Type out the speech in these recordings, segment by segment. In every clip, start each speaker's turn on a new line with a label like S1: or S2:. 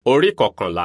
S1: Orí kọkànlá.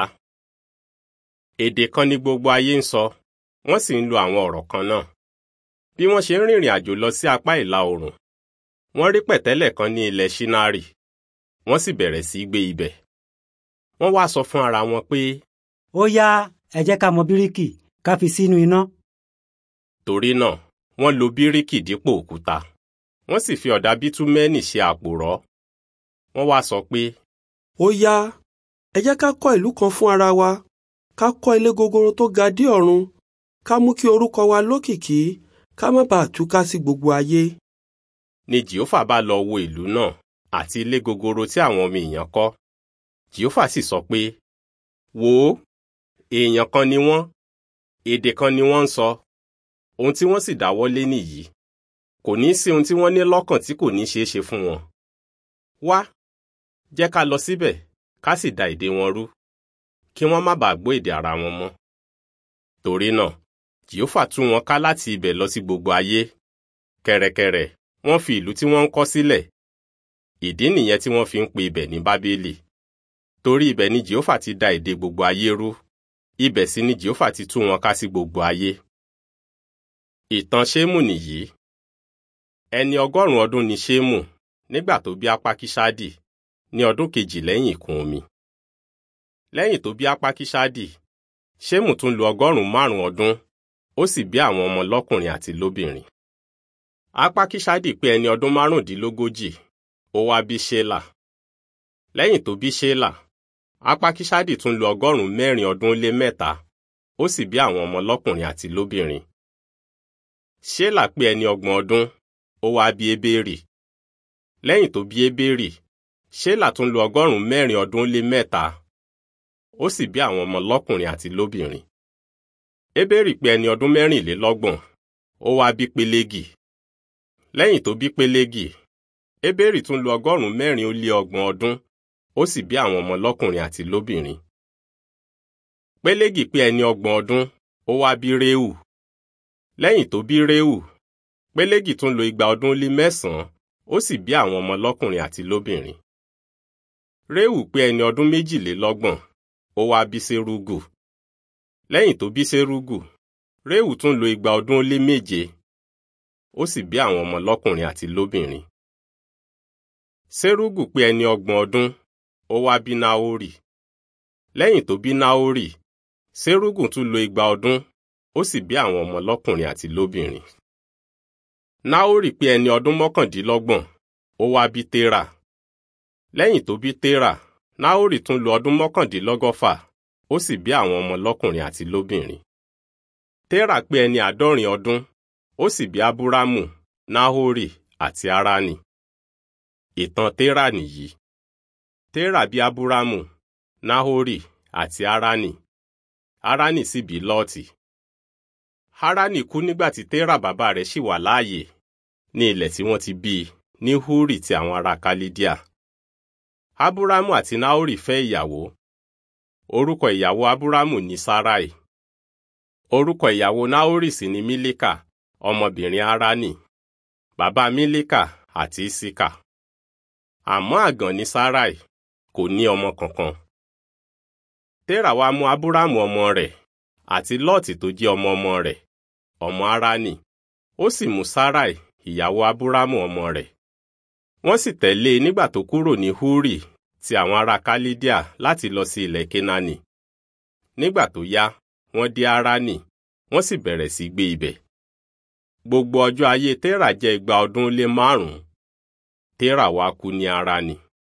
S1: Èdè kan ni gbogbo ayé ń sọ, wọ́n sì ń lo àwọn ọ̀rọ̀ kan náà. Bí wọ́n ṣe ń rìnrìn àjò lọ sí apá ìlà oòrùn, wọ́n rí pẹ̀tẹ́lẹ̀ kan ní ilẹ̀ Ṣínárì, wọ́n sì bẹ̀rẹ̀ sí í gbé ibẹ̀. Wọ́n wá sọ fún ara wọn pé,
S2: ó yá ẹ jẹ́ ká mọ bíríkì ká fi sínú iná.
S1: torí náà wọ́n lo bíríkì dípò òkúta. Wọ́n sì fi ọ̀dà bítúmẹ́nì ṣe àpòrọ́. Wọ́n wá sọ pé,
S3: ó yá ẹ jẹ́ ká kọ́ ìlú kan fún ara wa ká kọ́ ilé gogoro tó ga dé ọ̀run ká mú kí orúkọ wa lókìkí ká má bàa túká sí gbogbo ayé.
S1: ni Jèhófà bá lọ wo ìlú náà àti ilé gogoro tí àwọn ọmọ èèyàn kọ́. Jèhófà sì sọ pé, wò ó, èèyàn kan ni wọ́n, èdè kan ni wọ́n ń sọ, ohun tí wọ́n sì dáwọ́lé nìyí. Kò ní sí ohun tí wọ́n ní lọ́kàn tí kò ní ṣeé ṣe fún wọn. Wá, jẹ́ ká lọ síbẹ̀, ká sì da èdè wọn rú, kí wọ́n má bàa gbọ́ èdè ara wọn mọ́. Torí náà, Jèhófà tú wọn ká láti ibẹ̀ lọ sí gbogbo ayé. Kẹ̀rẹ̀kẹ̀rẹ̀, wọ́n fi ìlú tí wọ́n ń kọ́ sílẹ̀. Ìdí nìyẹn tí wọ́n fi ń pe ibẹ̀ ní Bábélì. Torí ibẹ̀ ni Jèhófà ti da èdè gbogbo ayé rú. Ibẹ̀ sì ni Jèhófà ti tú wọn ká sí gbogbo ayé. Ìtàn Ṣémù nìyí. Ẹni ọgọ́rùn-ún ọdún ni Ṣémù nígbà tó bí Apákíṣádì ní ọdún kejì lẹ́yìn ìkún omi. Lẹ́yìn tó bí Apákíṣádì, Ṣémù tún lo ọgọ́rùn-ún márùn-ún ọdún, ó sì bí àwọn ọmọ lọ́kùnrin àti lóbìnrin. Apákíṣádì pé ẹni ọdún márùndínlógójì, ó wá bí Ṣélà. Lẹ́yìn tó bí Ṣélà, Apákíṣádì tún lo ọgọ́rùn-ún mẹ́rin ọdún lé mẹ́ta, ó sì bí àwọn ọmọ lọ́kùnrin àti lóbìnrin. Ṣélà pé ẹni ọgbọ̀n ọdún, ó wá bí Ébérì. Lẹ́yìn tó bí Ébérì, Ṣélà tún lo ọgọ́rùn-ún mẹ́rin ọdún lé mẹ́ta, ó sì bí àwọn ọmọ lọ́kùnrin àti lóbìnrin. Ébérì pé ẹni ọdún mẹ́rìnlélọ́gbọ̀n, ó wá bí Pélégi. Lẹ́yìn tó bí Pélégi, Ébérì tún lo ọgọ́rùn-ún mẹ́rin ó lé ọgbọ̀n ọdún, ó sì bí àwọn ọmọ lọ́kùnrin àti lóbìnrin. Pélégi pé ẹni ọgbọ̀n ọdún, ó wá bí Réhù. Lẹ́yìn tó bí Réhù, Pélégi tún lo igba ọdún lé mẹ́sàn-án, ó sì bí àwọn ọmọ lọ́kùnrin àti lóbìnrin. Réhù pé ẹni ọdún méjìlélọ́gbọ̀n, ó wá bí Serúgù. Lẹ́yìn tó bí Serúgù, Réhù tún lo igba ọdún ó lé méje, ó sì bí àwọn ọmọ lọ́kùnrin àti lóbìnrin. Serúgù pé ẹni ọgbọ̀n ọdún, ó wá bí Náórì. Lẹ́yìn tó bí Náórì, Serúgù tún lo igba ọdún, ó sì bí àwọn ọmọ lọ́kùnrin àti lóbìnrin. Náórì pé ẹni ọdún mọ́kàndínlọ́gbọ̀n, ó wá bí Térà. Lẹ́yìn tó bí Térà, Náórì tún lo ọdún mọ́kàndínlọ́gọ́fà, ó sì bí àwọn ọmọ lọ́kùnrin àti lóbìnrin. Térà pé ẹni àádọ́rin ọdún, ó sì bí Ábúrámù, Náhórì àti Háránì. Ìtàn Térà nìyí. Térà bí Ábúrámù, Náhórì àti Háránì. Háránì sì bí Lọ́ọ̀tì. Háránì kú nígbà tí Térà bàbá rẹ̀ ṣì wà láàyè ní ilẹ̀ tí wọ́n ti bí i ní Húrì ti àwọn ará Kálídíà. Ábúrámù àti Náhórì fẹ́ ìyàwó. Orúkọ ìyàwó Ábúrámù ni Sáráì. Orúkọ ìyàwó Náhórì sì ni Mílíkà, ọmọbìnrin Háránì, bàbá Mílíkà àti Ísíkà. Àmọ́ àgàn ni Sáráì, kò ní ọmọ kankan. Térà wá mú Ábúrámù ọmọ rẹ̀ àti Lọ́ọ̀tì tó jẹ́ ọmọ ọmọ rẹ̀, ọmọ Háránì. Ó sì mú Sáráì, ìyàwó Ábúrámù ọmọ rẹ̀. Wọ́n sì tẹ̀lé e nígbà tó kúrò ní Húrì ti àwọn ará Kálídíà láti lọ sí ilẹ̀ Kénáánì. Nígbà tó yá, wọ́n dé Háránì, wọ́n sì bẹ̀rẹ̀ sí gbé ibẹ̀. Gbogbo ọjọ́ ayé Térà jẹ́ igba ọdún lé márùn-ún. Térà wá kú ní Háránì.